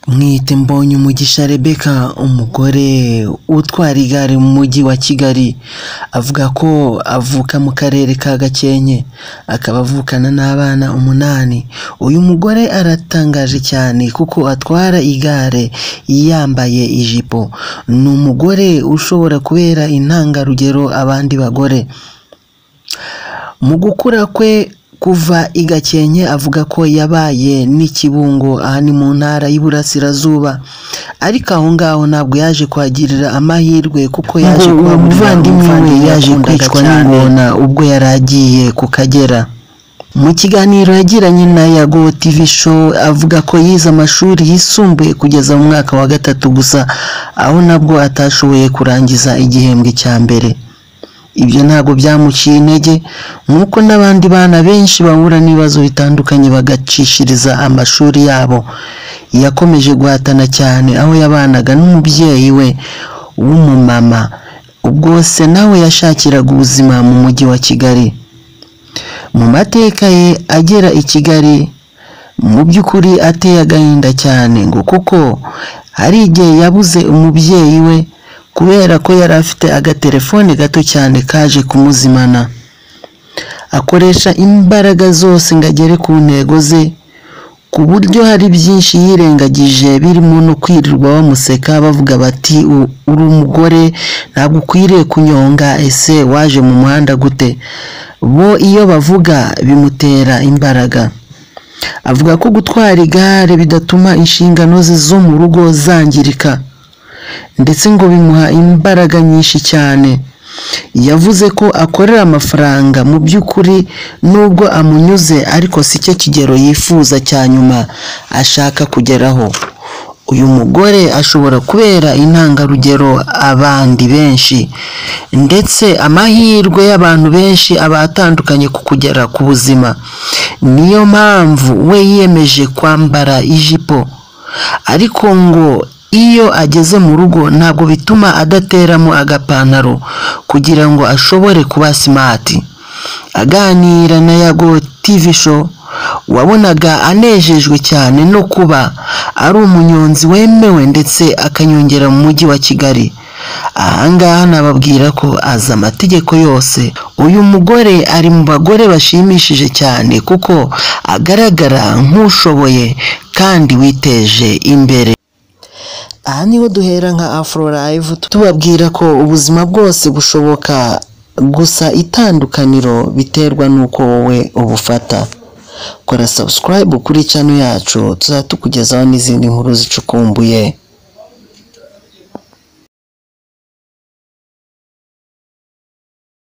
Mwite mbonye umugisha Rebecca umugore utwara igare mu mujyi wa Kigali avuga ko avuka mu karere ka Gakenke akaba avukana n'abana umunani, uyu mugore aratangaje cyane kuko atwara igare yambaye ijipo, ni umugore ushobora kubera intangarugero abandi bagore, mu gukura kwe kuva i Gakenke avuga ko yabaye n'ikibungo aha ni mu ntara y'Iburasirazuba, ariko aho ngaho ntabwo yaje kuhagirira amahirwe kuko yaje kuba umuvandimwe we yaje kwicwa n'ingona ubwo yari agiye ku Kagera. Mu kiganiro yagiranye na Yago TV Show avuga ko yize amashuri yisumbuye kugeza mu mwaka wa gatatu gusa, aho nabwo atashoboye kurangiza igihembwe cya mbere. Ibyo ntabwo byamuciye intege nk'uko n'abandi bana benshi bahura n'ibibazo bitandukanye bagacishiriza amashuri yabo. Yakomeje guhatana cyane aho yabanaga n'umubyeyi we w'umumama, ubwo se nawe yashakiraga ubuzima mu mujyi wa Kigali. Mu mateka ye agera i Kigali mu by'ukuri ateye agahinda cyane ngo kuko hari igihe yabuze umubyeyi we kubera ko yari afite agatelefone gato cyane kaje kumuzimana. Akoresha imbaraga zose ngo agere ku ntego ze ku buryo hari byinshi yirengagije birimo no kwirirwa bamuseka bavuga bati "U- uri umugore ntabwo ukwiriye kunyonga ese waje mu muhanda gute bo iyo bavuga bimutera imbaraga avuga ko gutwara igare bidatuma inshingano ze zo mu rugo zangirika ndetse ngo bimuha imbaraga nyinshi cyane yavuze ko akorera amafaranga mu by'ukuri nubwo amunyuze ariko si cyo kigero yifuza cya nyuma ashaka kugeraho uyu mugore ashobora kubera intangarugero abandi benshi ndetse amahirwe y'abantu benshi aba atandukanye ku kugera ku buzima niyo mpamvu we yiyemeje kwambara ijipo ariko ngo iyo ageze mu rugo ntabwo bituma adateramo agapantaro kugira ngo ashobore kuba simati aganira na yago TV show wabonaga anejejwe cyane no kuba ari umunyonzi wemewe ndetse akanyongera mu mujyi wa Kigali ahangaha nababwira ko azi amategeko yose uyu mugore ari mu bagore bashimishije cyane kuko agaragara nk'ushoboye kandi witeje imbere aha niho duhera nka afro live tubabwira ko ubuzima bwose bushoboka gusa itandukaniro biterwa n'uko wowe ubufata kora subscribe kuri channel yacu tuzajya tukugezaho n'izindi nkuru zicukumbuye